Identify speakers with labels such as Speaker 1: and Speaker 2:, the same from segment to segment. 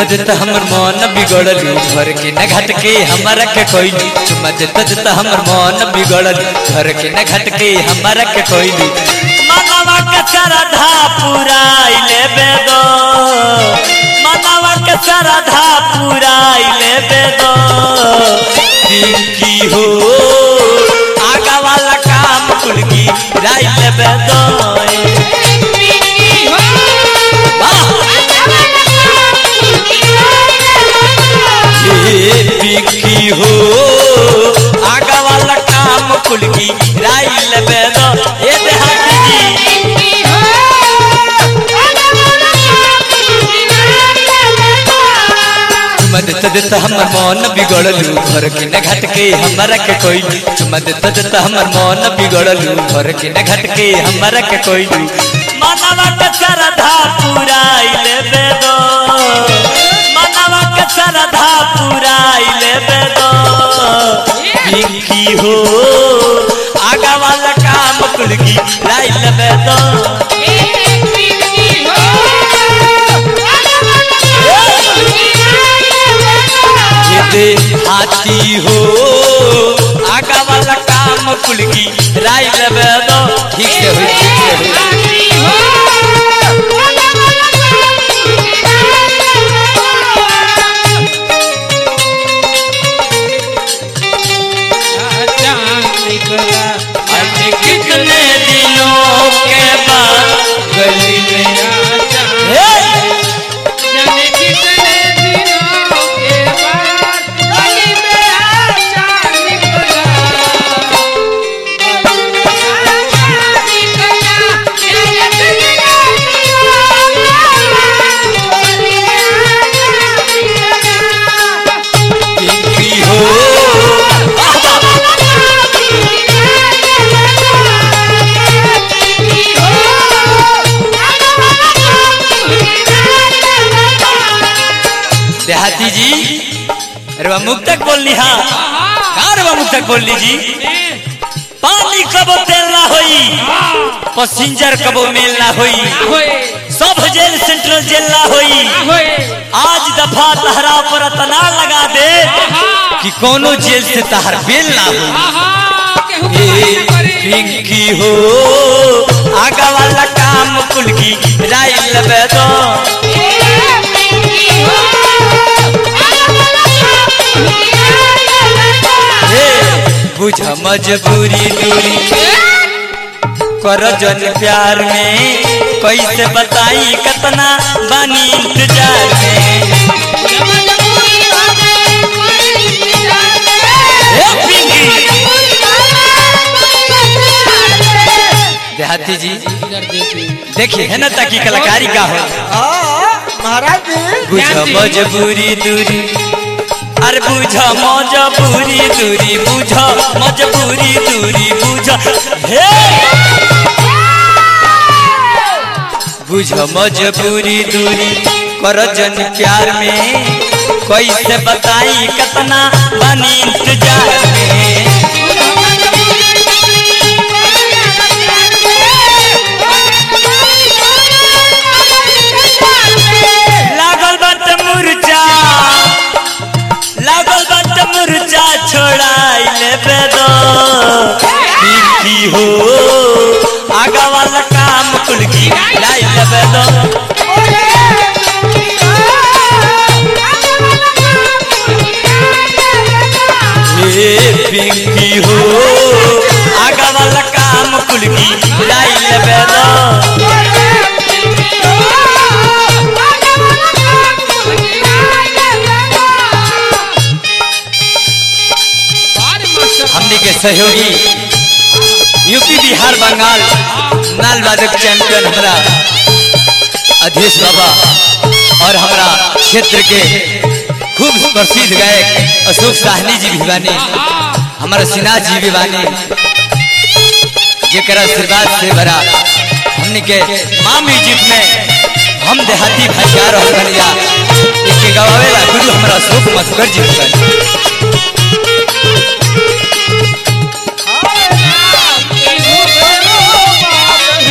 Speaker 1: देता हमर मन बिगड़लू घर के न घट के हमारा के कोइलू चुमा देता देता हमर मन बिगड़लू घर के न घट के हमारा के कोइलू मनवा के श्रद्धा पुराई लेबे दो मनवा के श्रद्धा पुराई लेबे दो की हो आगा वाला काम कुल की राई लेबे दो वाह ये बिकी हो आगा वाला काम कुल की राई लेबे दो ए देहाती जी चुमा देता देता हमर मन बिगड़लू घर के न घट के हमारा के कोइलू चुमा देता देता हमर मन बिगड़लू घर के न घट के हमारा के कोइलू मनवा के श्रद्धा पुराई लेबे दो मनवा के श्रद्धा पुराई लेबे दो बिकी हो आगा वाला काम कुल की राई लेबे दो ये हाथी हो आगा वाला काम कुल की राई लेबे दो ठीक से होई ठीक से होई आज कितने दिनों के बाद गली में हे! बिकी हो देहाती जी अरे वह मुख तक बोलनी हाँ कहाँ रे वह मुख तक बोलनी जी पानी कबो तेल ना होई पैसेंजर कबो मेल ना होई सब जेल सेंट्रल जेल ना होई आज दफा तहरा पर तना लगा दे कि कोनो जेल से तहर बेल ना हो ए पिंकी हो आगा वाला काम कुल की राई लबे दो हे बुझ मजबूरी दूरी कर जन प्यार में कैसे बताई कतना बानी इंतजार में हे पिंकी देहाती जी देखिए है ना ताकि कलाकारी का हो
Speaker 2: महाराज जी
Speaker 1: बुझ मजबूरी दूरी अरे बुझ मजबूरी दूरी बुझ मजबूरी दूरी बुझ हे बुझ मजबूरी दूरी कर जन प्यार में कैसे बताई कतना बनी इंतजार में लागल बात मुरचा लागल बात मुरचा छोड़ाई लेबे दो की हो आगा वाला काम कुल की लाई लेबे दो हे पिंकी हो आगा वाला काम कुल की लाई लेबे दो हमने के सहयोगी यूपी बिहार बंगाल नाल वादक चैंपियन हमारा अधीश बाबा और हमारा क्षेत्र के खूब प्रसिद्ध गायक अशोक साहनी जी भी बानी हमारा सिन्हा जी भी बानी जेकर आशीर्वाद से भरा हमने के माँ म्यूजिक में हम देहाती भाषा रहल बनिया इसके गवावेला गुरु हमारा अशोक मधुकर जी भी बानी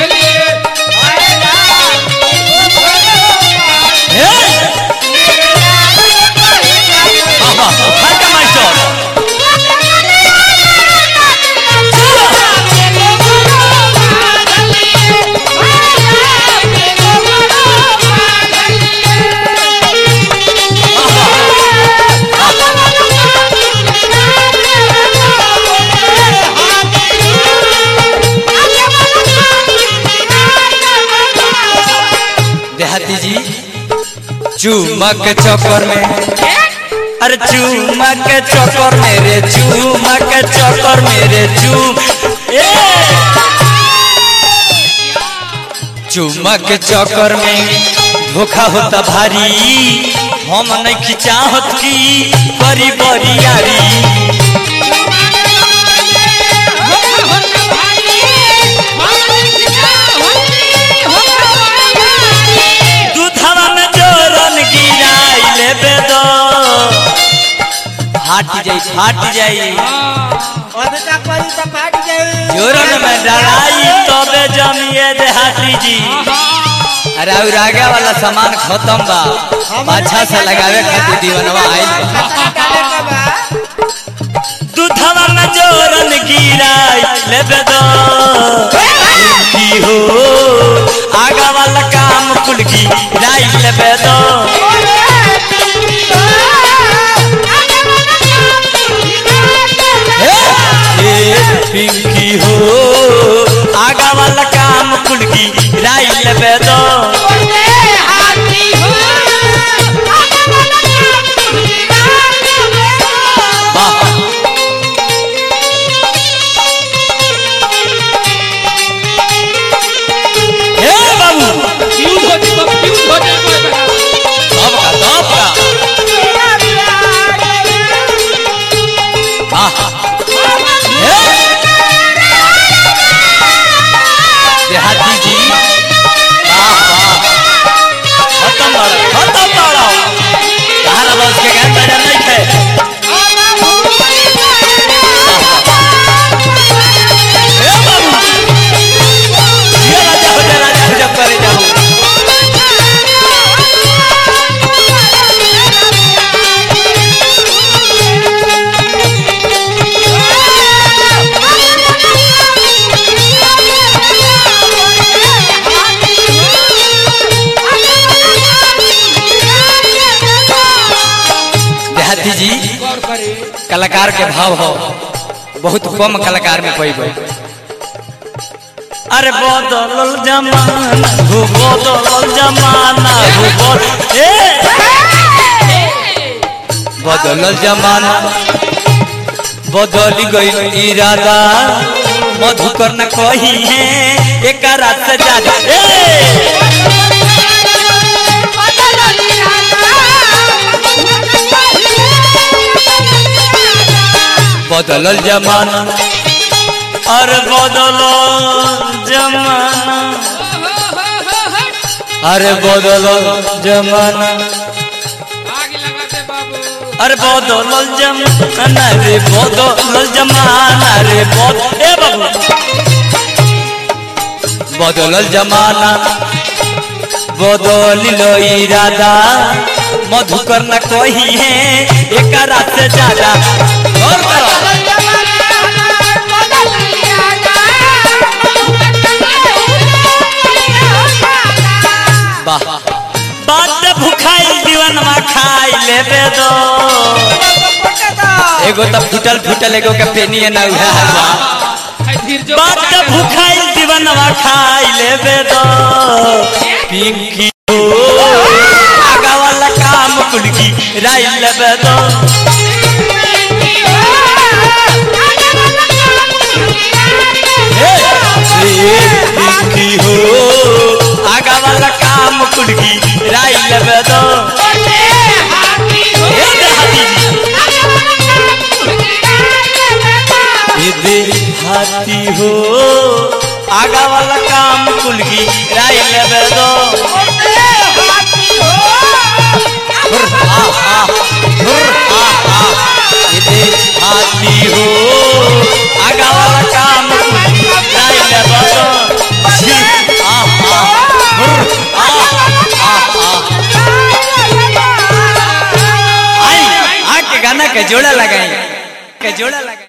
Speaker 1: हे! चुमक चक्कर में अरे चुमक चक्कर में रे चुमक चक्कर में रे चुम ए! चुमक चक्कर में धोखा होता भारी हम नहीं चाहत की बड़ी बड़ी यारी दूधवा में जोरन गिराई लेबे दो फाट जाई फाट जाई
Speaker 2: अधिका करी तो फाट जाई
Speaker 1: जोरन में डराई तबे जमिए देहाती जी अरे और आगे वाला सामान खत्म बा पाछा से लगावे खातिर दीवनवा आइल बा
Speaker 2: खतरा डाले के बा
Speaker 1: दूधवा में जोरन गिराई लेबे दो की हो आगा वाला काम कुल की गिराई लेबे दो हे पिंकी हो आगा वाला काम कुल की गिराई लेबे दो वाह हे बाबू सबका सबका वाह हे देहाती जी वाह वाह खत्म बड़ा खत्म बड़ा कहाँ बस के गान बजा नहीं थे हे बाबू ये राजा हो जा राजा हो जा करे जाओ देहाती जी कलाकार के भाव हो बहुत कम कलाकार में कोई कोई अरे बदलल जमाना हो बदलल जमाना हो बद- ए बदलल जमाना बदल गई इरादा मधुकर न कही है एक रात से ज्यादा ए बदलल जमाना अरे बदलल जमाना अरे बदलल जमाना अरे बदलल जमाना रे बदलल जमाना रे बद ए बाबू बदलल जमाना बदलिल इरादा मधुकर न कही है एक रात से ज्यादा गौर करो वाह बात भुखाई दीवनवा खाई लेबे दो एगो तो फुटल फुटल एगो के पेनिए ना उहे हलवा बात भुखाई दीवनवा खाई लेबे दो पिंकी हो आगा वाला काम कुलकी राई लेबे दो हे ए पिंकी हो आगा वाला काम कुलकी राई लेबे दो हे देहाती जी दे हाथी हो आगा वाला काम कुलकी राई लेबे दो हुर आ आ हुर आ आ ये दे हाथी हो आगा वाला काम कुलकी राई लेबे दो छी आ आ हुर आ आ आ आई आ के गाना के जोड़ा लगाई के जोड़ा लगाई